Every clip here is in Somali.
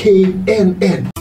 knn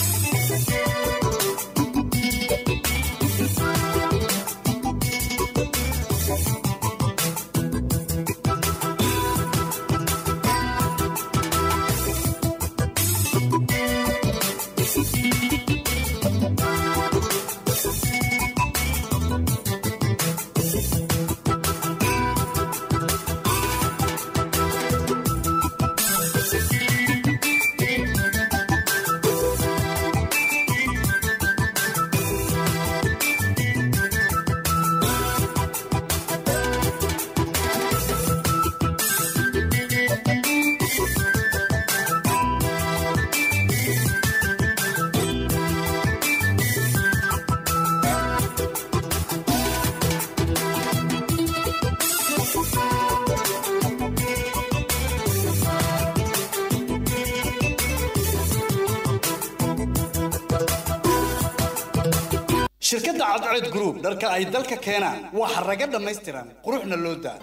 shirkadda cadceed group dharka ay dalka keenaan waa xaraga dhammaystiran quruxna loo daa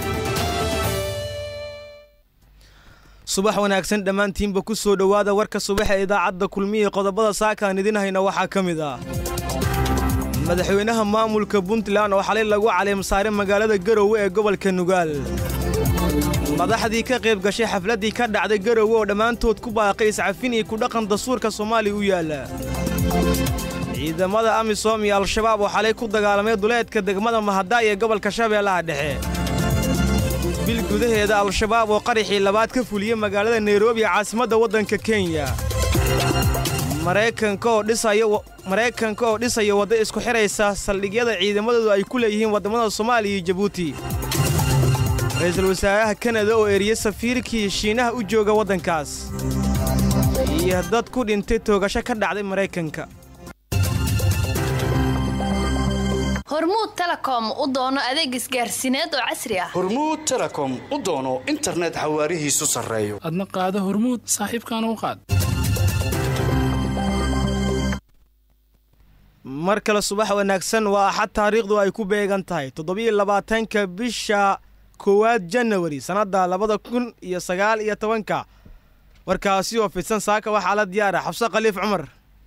subax wanaagsan dhammaantiinba ku soo dhowaada warka subaxa ee idaacadda kulmiya qodobada saakaan idin hayna waxaa ka mid ah madaxweynaha maamulka puntland oo xalay lagu caleemsaaray magaalada garowe ee gobolka nugaal madaxdii ka qayb gashay xafladdii ka dhacday garowe oo dhammaantood ku baaqay iscafin iyo kudhaqan dastuurka soomaaliya u yaalla ciidamada amisom iyo al-shabaab oo xalay ku dagaalamay duleedka degmada mahadaay ee gobolka shabeellaha dhexe bil gudaheeda al-shabaab oo qaraxii labaad ka fuliyey magaalada nairobi ee caasimadda waddanka kenya maraykanka oo dhisaya wadda isku xidhaysa saldhigyada ciidamadoodu ay ku leeyihiin waddamada soomaaliya iyo jabuuti ra'iisul wasaaraha kanada oo eriyey safiirkii shiinaha u jooga waddankaas iyo dad ku dhintay toogasho ka dhacday maraykanka hormuud telekom u doono adeeg isgaarsiineed oo casri ah hormuud telekom u doono internet xawaarihiisu sarreeyo adna qaado hormuud saaxiibkaana u qaad mar kale subax wanaagsan waa axad taariikhdu ay ku beegan tahay toddobiyo labaatanka bisha koowaad janawari sannadda labada kun iyo sagaal iyo tobanka warkaasi oo fidsan saaka waxaa la diyaara xabse khaliif cumar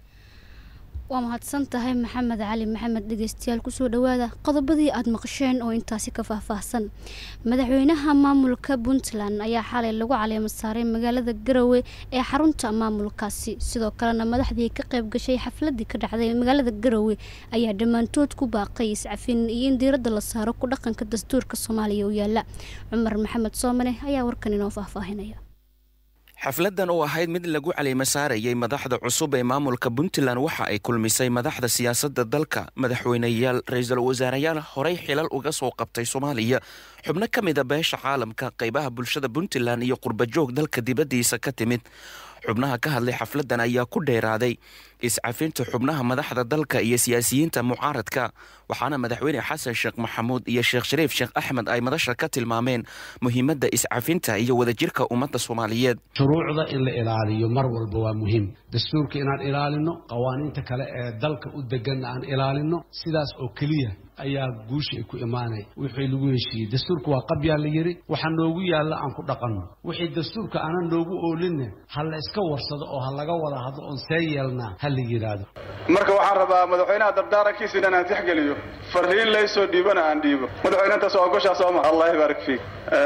waa mahadsan tahay maxamed cali maxamed dhegeystayaal kusoo dhowaada qodobadii aada maqasheen oo intaasi ka faahfaahsan madaxweynaha maamulka puntland ayaa xalay lagu caleema saaray magaalada garowe ee xarunta maamulkaasi sidoo kalena madaxdii ka qayb gashay xafladii ka dhacday magaalada garowe ayaa dhammaantood ku baaqay iscafin iyo in diiradda la saaro ku dhaqanka dastuurka soomaaliya u yaala cumar maxamed soomane ayaa warkan inoo faahfaahinaya xafladan oo ahayd mid lagu caleema saarayay madaxda cusub ee maamulka puntland waxa ay kulmisay madaxda siyaasadda dalka madaxweyneyaal ra-iisul wasaareyaal horey xilal uga soo qabtay soomaaliya xubno ka mida beesha caalamka qaybaha bulshada puntland iyo qurbajoog dalka dibaddiisa ka timid xubnaha ka hadlay xafladan ayaa ku dheeraaday iscafinta xubnaha madaxda dalka iyo siyaasiyiinta mucaaradka waxaana madaxweyne xasan sheekh maxamuud iyo sheekh shariif sheekh axmed ay madasha ka tilmaameen muhiimadda iscafinta iyo wadajirka ummadda soomaaliyeed shuruucda in la ilaaliyo mar walba waa muhiim dastuurka inaan ilaalino qawaaniinta kale ee dalka u deganna aan ilaalino sidaas oo keliya ayaa guusha ay ku imaanaya wixii lagu heshiiyey dastuurka waa qabyaa la yidhi waxa noogu yaalla aan ku dhaqanno wixii dastuurka aanan noogu oolinna ha la iska warsado oo ha laga wada hadlo oon see yeelnaa ha la yidhaahdo marka waxaan rabaa madaxweynaha dardaarankiisa inaan tixgeliyo fariin laysoo dhiibana aan dhiibo madaxweyne intaas waa goshaa sooma allah yabaarik fiik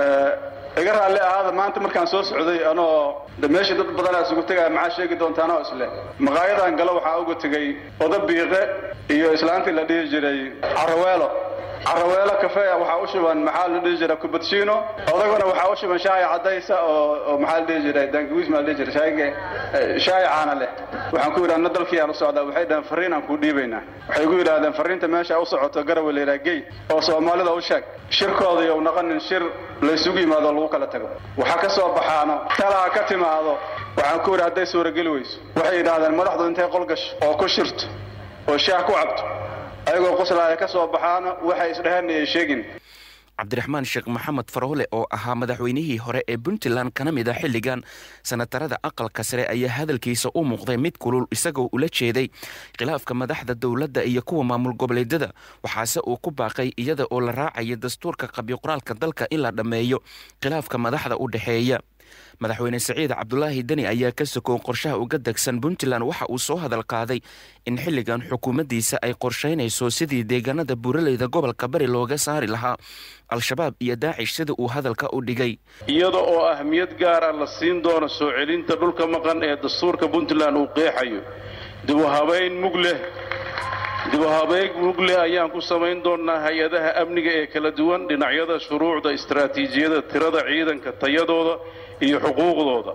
iga raalli ahaada maanta markaan soo socday anoo de meeshii dad badanaa isugu tegaya maxaa sheegi doontaanoo isle maqaayadan galo waxaa uga tegey oda biiqe iyo islaantii la dhihi jiray caraweelo caraweelo kafeya waxaa u shuban maxaa la dhihi jiray kubadshiino odaguna waxaa u shuban shaaya cadaysa oo oo maxaa la dhihi jiray dangawiis maa la dhihi jiray shaayga shaaya caana leh waxaan ku yidhi anna dalkii aan u socdaa waxay dhaheen farriin aan kuu dhiibaynaa waxay igu yidhaahdeen farriinta meesha u socoto garawe la yidhaha gey oo soomaalida u sheeg shirkooda iyo naqanin shir laysugu yimaado lagu kala tago waxaa ka soo baxaano talaa ka timaado waxaan ku yidhi hadday suurageli weyso waxay yidhaahdeen madaxdu intay qol gasho oo ku shirto oo shaah ku cabto ayagoo qoslaaya ka soo baxaano waxay isdheheen ay sheegin cabdiraxmaan sheekh maxamed faroole oo ahaa madaxweynihii hore ee puntland kana mid a xilligan sanatarada aqalka sare ayaa hadalkiisa u muuqday mid kulul isagoo ula jeeday khilaafka madaxda dowladda iyo kuwa maamul goboleedyada waxaase uu ku baaqay iyada oo la raacaya dastuurka qabyo qoraalka dalka in la dhammeeyo khilaafka madaxda u dhexeeya madaxweyne siciid cabdulaahi deni ayaa ka sokow qorshaha uga degsan puntland waxa uu soo hadal qaaday in xilligan xukuumaddiisa ay qorshaynayso sidii deegaanada buuraleyda gobolka bari looga saari lahaa al-shabaab iyo daacish sida uu hadalka u dhigay iyada oo ahmiyad gaara la siin doono soo celinta dhulka maqan ee dastuurka puntland uu qeexayo dibuhabayn mug leh dibuhabeeg mug leh ayaan ku samayn doonnaa hay-adaha amniga ee kala duwan dhinacyada shuruucda istaraatiijiyada tirada ciidanka tayadooda iyo xuquuqdooda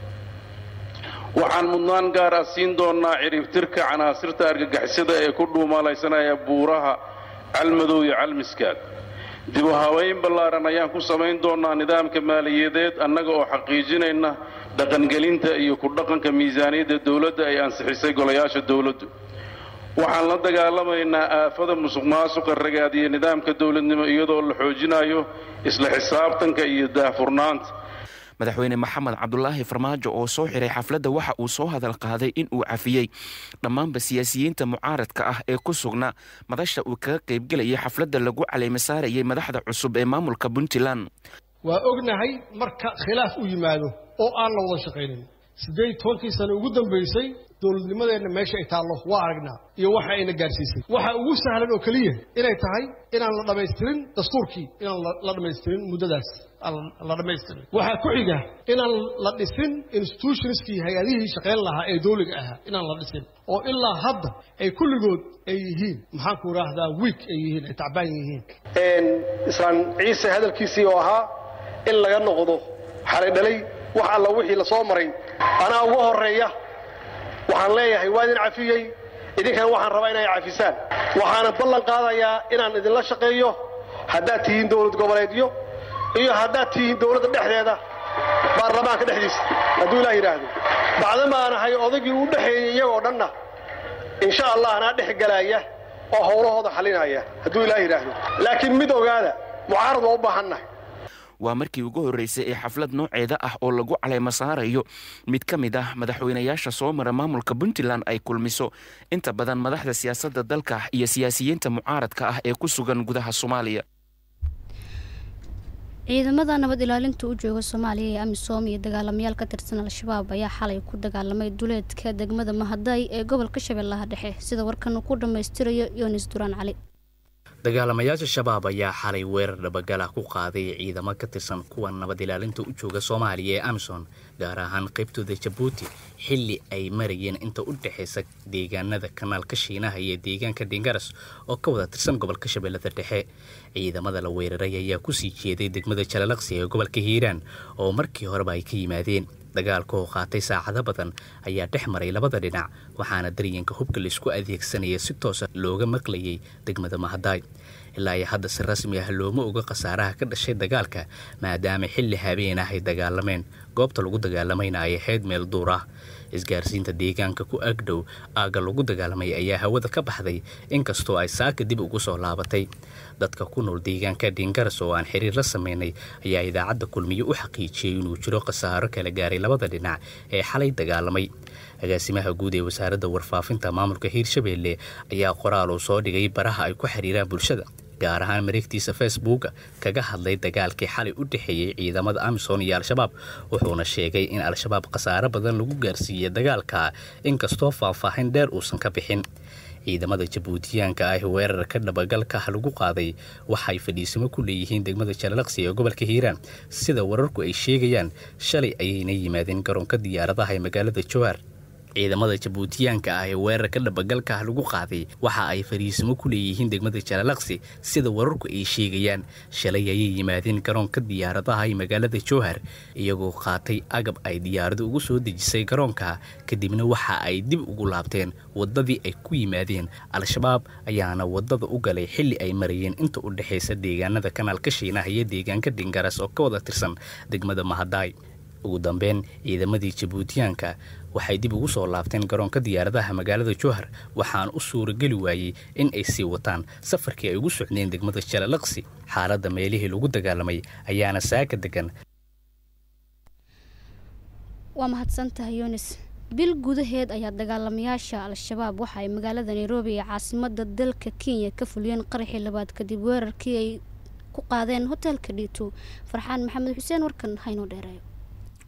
waxaan mudnaan gaar ah siin doonnaa ciribtirka canaasirta argagixisada ee ku dhuumalaysanaya buuraha calmadow iyo calmiskaad dibu habayn ballaaran ayaan ku samayn doonnaa nidaamka maaliyadeed annaga oo xaqiijinayna dhaqangelinta iyo ku dhaqanka miisaaniyadda dowladda ay ansixisay golayaasha dowladdu waxaan la dagaalamaynaa aafada musuq maasuqa ragaadiya nidaamka dowladnimo iyadoo la xoojinayo isla xisaabtanka iyo daahfurnaanta madaxweyne maxamed cabdulaahi farmaajo oo soo xiray xafladda waxa uu soo hadal qaaday in uu cafiyey dhammaanba siyaasiyiinta mucaaradka ah ee ku sugnaa madasha uu kaga qaybgelayay xafladda lagu caleema saarayay madaxda cusub ee maamulka puntland waa ognahay marka khilaaf u yimaado oo aan la wada shaqaynin siddeed tobankii sano ugu dambaysay dowladnimadeenna meesha ay taallo waa aragnaa iyo waxa ayna gaadhsiisay waxa ugu sahlan oo keliya inay tahay inaan la dhammaystirin dastuurkii inaan la dhammaystirin muddadaas la dhammaystirin waxaa ku xiga inaan la dhisin institutionskii hay-adihii shaqayn lahaa ee dowliga ahaa inaan la dhisin oo ilaa hadda ay kulligood ay yihiin maxaanku idhaahdaa wiik ay yihiin ay tacbaan yihiin islaan ciise hadalkiisii oo ahaa in laga noqdo xalay dhalay wax alla wixii la soo maray anaa uga horreeya waxaan leeyahay waa idin cafiyey idinkana waxaan rabaa inay cafisaan waxaana ballan qaadayaa inaan idinla shaqeeyo haddaad tihiin dowlad goboleedyo iyo haddaad tihiin dowladda dhexdeeda baarlamaanka dhexdiisa hadduu ilaah yidhaahdo bacdamaanahay odaygii u dhexeeyey iyagoo dhanna insha allah anaa dhex galaaya oo howlahooda xalinaya hadduu ilaah yidhaahdo laakiin mid ogaada mucaarad waa u baahannahay waa markii ugu horreysay ee xaflad nooceeda ah oo lagu caleema saarayo mid ka mid ah madaxweynayaasha soo mara maamulka puntland ay kulmiso inta badan madaxda siyaasadda dalka iyo siyaasiyiinta mucaaradka ah ee ku sugan gudaha soomaaliya ciidamada nabad ilaalinta u jooga soomaaliya ee amisom iyo dagaalamayaal ka tirsan al-shabaab ayaa xalay ku dagaalamay duleedka degmada mahaday ee gobolka shabeellaha dhexe sida warkan uu ku dhammaystirayo yonis duraan cali dagaalamayaasha shabaab ayaa xalay weerar dhabagalah ku qaaday ciidamo ka tirsan kuwa nabad ilaalinta u jooga soomaaliya ee amison gaar ahaan qaybtooda jabuuti xilli ay marayeen inta u dhexaysa deegaanada kanaalka shiinaha iyo deegaanka dhingaras oo ka wada tirsan gobolka shabeellada dhexe ciidamada la weeraray ayaa kusii jeeday degmada jalalaqsi ee gobolka hiiraan oo markii horeba ay ka yimaadeen dagaalka oo qaatay saacado badan ayaa dhex maray labada dhinac waxaana daryanka hubka laisku adeegsanaya si toosa looga maqlayay degmada mahadaay ilaa iyo hadda si rasmi ah looma oga khasaaraha ka dhashay dagaalka maadaama xilli habeen ah ay dagaalameen goobta lagu dagaalamayna ay ahayd meel duur ah isgaarsiinta deegaanka ku agdhow aagga lagu dagaalamay ayaa hawada ka baxday inkastoo ay saaka dib ugu soo laabatay dadka ku nool deegaanka dhingaras oo aan xiriir la sameynay ayaa idaacadda kulmiye u xaqiijiyey inuu jiro khasaaro kala gaaray labada dhinac ee xalay dagaalamay agaasimaha guud ee wasaaradda warfaafinta maamulka hiirshabeelle ayaa qoraal uu soo dhigay baraha ay ku xiriiraan bulshada gaar ahaan mareegtiisa facebooka kaga hadlay dagaalkii xalay u dhexeeyey ciidamada amisom iyo al-shabaab wuxuuna sheegay in al-shabaab khasaaro badan lagu gaarsiiyey dagaalka inkastoo faahfaahin dheer uusan ka bixin ciidamada jabuutiyaanka ah weerarka dhabagalka lagu qaaday waxay fadhiisimo ku leeyihiin degmada jalalaqsi ee gobolka hiiraan sida wararku ay sheegayaan shalay ayayna yimaadeen garoonka diyaaradaha ee magaalada jawaar ciidamada jabuutiyaanka ah ee weerarka dhabagalka lagu qaaday waxa ay fariisimo ku leeyihiin degmada jalalaqsi sida wararku ay sheegayaan shalay ayay yimaadeen garoonka diyaaradaha ee magaalada jowhar iyagoo qaatay agab ay diyaaradu ugu soo dejisay garoonka kadibna waxa ay dib ugu laabteen wadadii ay ku yimaadeen al-shabaab ayaana wadada u galay xilli ay marayeen inta u dhexaysa deegaanada kanaalka shiinaha iyo deegaanka dhingaras oo ka wada tirsan degmada mahadaay ugu dambeyn ciidamadii jabuutiyaanka waxay dib ugu soo laabteen garoonka diyaaradaha magaalada jowhar waxaana u suurageli waayey in ay sii wataan safarkii ay ugu socdeen degmada jalalaqsi xaaladda meelihii lagu dagaalamay ayaana saaka degan waa mahadsantahay yunis bil gudaheed ayaa dagaalamayaasha al-shabaab waxa ay magaalada nairobi ee caasimada dalka kenya ka fuliyeen qaraxii labaad kadib weerarkii ay ku qaadeen hoteelka dhiito farxaan maxamed xuseen warkan haynoo dheereeyo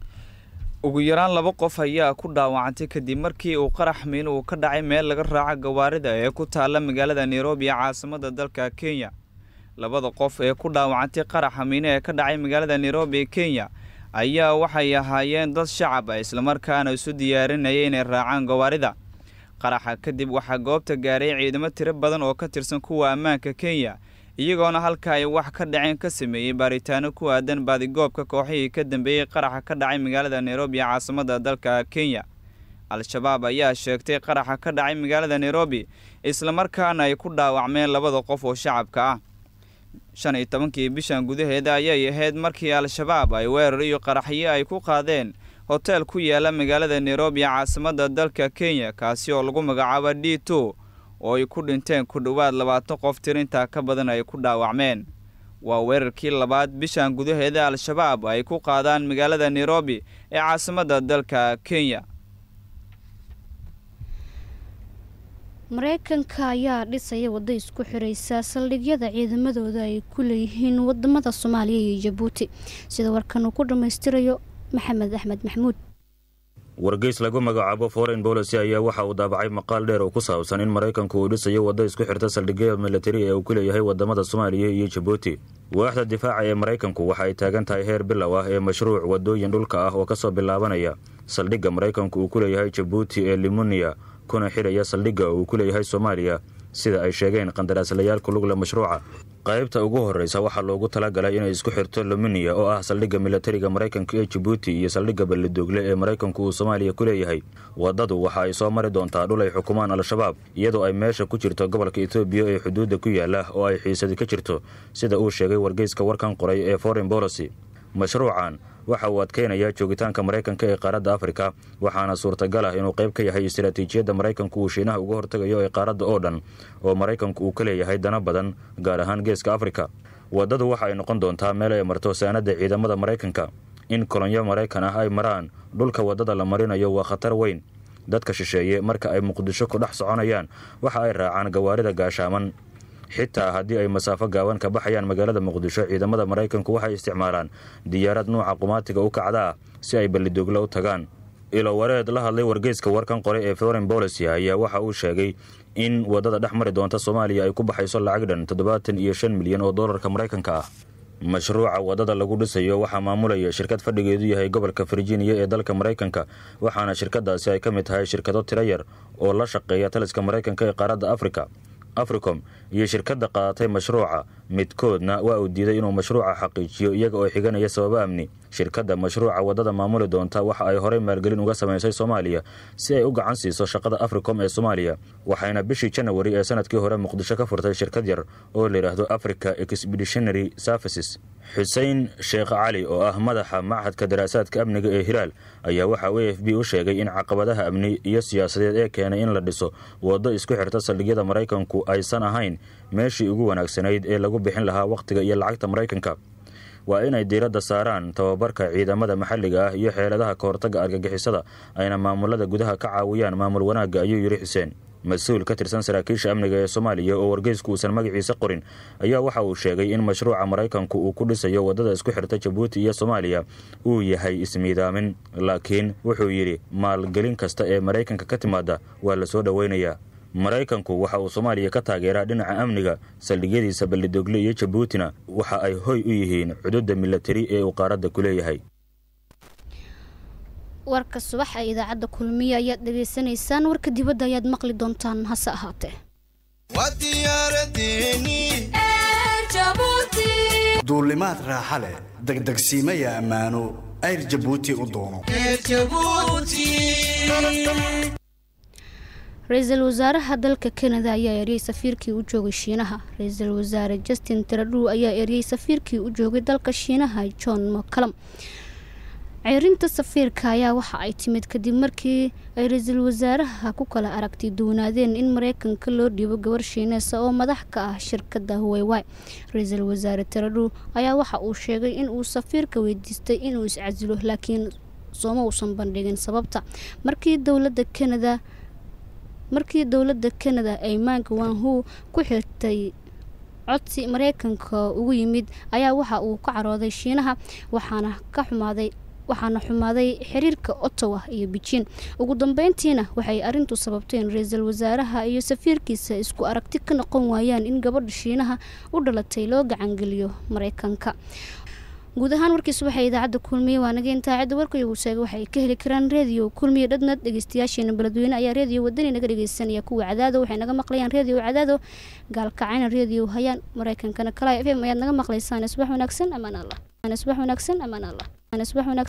ugu yaraan laba qof ayaa ku dhaawacantay kadib markii uu qarax miin uu ka dhacay meel laga raaca gawaarida ee ku taalla magaalada nairobi ee caasimada dalka kenya labada qof ee ku dhaawacantay qaraxa miine ee ka dhacay magaalada nairobi ee kenya ayaa waxay ahaayeen dad shacab ah islamarkaana isu diyaarinaya inay raacaan gawaarida qaraxa kadib waxaa goobta gaaray ciidamo tiro badan oo ka tirsan kuwa ammaanka kenya iyagoona halka ay wax ka dhaceen ka sameeyey baaritaano ku aadan baadigoobka kooxihii ka dambeeyey qaraxa ka dhacay magaalada nairobi ee caasimada dalka kenya al-shabaab ayaa sheegtay qaraxa ka dhacay magaalada nairobi islamarkaana ay ku dhaawacmeen labada qof oo shacabka ah shan iyo tobankii bishan gudaheeda ayay ahayd markii al-shabaab ay weerar iyo qaraxyo ay ku qaadeen hoteel ku yaala magaalada nairobi ee caasimada dalka kenya kaasi oo lagu magacaabo d two oo ay ku dhinteen ku dhowaad labaatan qof tirintaa ka badan ay ku dhaawacmeen waa weerarkii labaad bishan gudaheeda al-shabaab ay ku qaadaan magaalada nairobi ee caasimada dalka kenya mareykanka ayaa dhisaya waddo isku xiraysa saldhigyada ciidamadooda ay ku leeyihiin wadamada soomaaliya iyo jabuuti sida warkan uu ku dhammaystirayo maxamed axmed maxmuud wargeys lagu magacaabo foreign policy ayaa waxa uu daabacay maqaal dheer oo ku saabsan in maraykanku uu dhisayo waddo isku xirta saldhigyada militari ee uu ku leeyahay wadamada soomaaliya iyo jabuuti waaxda difaaca ee maraykanku waxa ay taagan tahay heer bilow ah ee mashruuc waddooyin dhulka ah oo kasoo bilaabanaya saldhigga maraykanku uu ku leeyahay jabuuti ee limuniya kuna xidhaya saldhigga uu ku leeyahay soomaaliya sida ay sheegeen qandaraaslayaal ku lugle mashruuca qaybta ugu horreysa waxaa loogu talagalay inay isku xirto lumuniya oo ah saldhigga militariga maraykanka ee jabuuti iyo saldhigga ballidogle ee maraykanku uu soomaaliya ku leeyahay waddadu waxa ay soo mari doontaa dhul ay xukumaan al-shabaab iyadoo ay meesha ku jirto gobolka etoobiya ee xuduudda ku yaala oo ay xiisadi ka jirto sida uu sheegay wargeyska warkan qoray ee foreign policy mashruucan waxa uu adkeynayaa joogitaanka maraykanka ee qaaradda afrika waxaana suurtagal ah inuu qayb ka yahay istaraatiijiyadda maraykanku uu shiinaha uga hortegayo ee qaaradda oo dhan oo maraykanku uu ka leeyahay dana badan gaar ahaan geeska afrika waddadu waxa ay noqon doontaa meel ay marto saanadda ciidamada maraykanka in kolonyo maraykan ah ay maraan dhulka waddada la marinayo waa khatar weyn dadka shisheeye marka ay muqdisho ku dhex soconayaan waxa ay raacaan gawaarida gaashaaman xitaa haddii ay masaafo gaaban ka baxayaan magaalada muqdisho ciidamada maraykanku waxay isticmaalaan diyaarad nuuca qumaatiga u kacda ah si ay ballidoogla u tagaan ilo wareed la hadlay wargeyska warkan qoray ee foreign policy ayaa waxa uu sheegay in waddada dhex mari doonta soomaaliya ay ku baxayso lacag dhan toddobaatan iyo shan milyan oo doolarka maraykanka ah mashruuca waddada lagu dhisayo waxaa maamulaya shirkad fadhigeedu yahay gobolka virginia ee dalka maraykanka waxaana shirkadaasi ay ka mid tahay shirkado tiro yar oo la shaqeeya taliska maraykanka ee qaaradda afrika africom iyo shirkadda qaadatay mashruuca midkoodna waa uu diiday inuu mashruuca xaqiijiyo iyaga oo xiganaya sababo amni shirkadda mashruuca waddada maamuli doonta waxa ay horey maalgelin uga samaysay soomaaliya si ay u gacan siiso shaqada africom ee soomaaliya waxayna bishii janawari ee sanadkii hore muqdisho ka furtay shirkad yar oo layidhaahdo africa expeditionary services xuseen sheekh cali oo ah madaxa machadka daraasaadka amniga ee hilaal ayaa waxaa u f b u sheegay in caqabadaha amni iyo siyaasadeed ee keenay in la dhiso waddo isku xirta saldhigyada maraykanku aysan ahayn meeshii ugu wanaagsanayd ee lagu bixin lahaa wakhtiga iyo lacagta maraykanka waa inay diiradda saaraan tababarka ciidamada maxalliga ah iyo xeeladaha ka hortagga argagixisada ayna maamulada gudaha ka caawiyaan maamul wanaagga ayuu yidhi xuseen mas-uul ka tirsan saraakiisha amniga ee soomaaliya oo wargeysku uusan magaciisa qorin ayaa waxa uu sheegay in mashruuca maraykanku uu ku dhisayo waddada isku xirta jabuuti iyo soomaaliya uu yahay ismiidaamin laakiin wuxuu yidhi maalgelin kasta ee maraykanka ka timaada waa la soo dhoweynayaa maraykanku waxa uu soomaaliya ka taageeraa dhinaca amniga saldhigyadiisa ballidogle iyo jabuutina waxa ay hoy u yihiin cududda milatari ee uu qaaradda ku leeyahay warka subax ee idaacadda kulmiye ayaad dhegaysanaysaan warka dibadda ayaad maqli doontaan hase ahaatee duulimaad raaxa leh degdegsiimaya ammaano ayr jabuuti u doono ra-iisul wasaaraha dalka kanada ayaa eryay safiirkii u joogay shiinaha ra-iisul wasaare justin tradhu ayaa eryay safiirkii u joogay dalka shiinaha john mccalam ceerinta safiirka ayaa waxa ay timid kadib markii ay ra-iisul wasaaraha ku kala aragti duwanaadeen in mareykanka loo dhiibo gabar shiineesa oo madax ka ah shirkadda huweywy ra-iisul wasaare taradhu ayaa waxa uu sheegay in uu safiirka weydiistay inuu iscasilo laakiin sooma uusan bandhigin sababta markii dowladda kanada markii dowladda kanada ay maanka wanhu ku xirtay codsi mareykanka ugu yimid ayaa waxa uu ka carooday shiinaha waxaana ka xumaaday waxaana xumaaday xiriirka ottawa iyo beijing ugu dambeyntiina waxay arintu sababtay in ra-iisul wasaaraha iyo safiirkiisa isku aragti ka noqon waayaan in gabadha shiinaha u dhalatay loo gacangeliyo mareykanka guud ahaan warkiisu waxay idaacadda kulmiye waa naga intaa cidda warka iyagu sheegay waxay ka heli karaan reediyo kulmiye dhadnad dhegeystayaasheena beledweyne ayaa reediyo wadani naga dhegeysanaya kuwa cadaado waxay naga maqlayaan reediyo cadaado gaalkacayna reediyo hayaan mareykankana kala f m ayaad naga maqlaysaan subax wanaagsan amaan allah subax wanaagsan amaan allah subax wanaagsan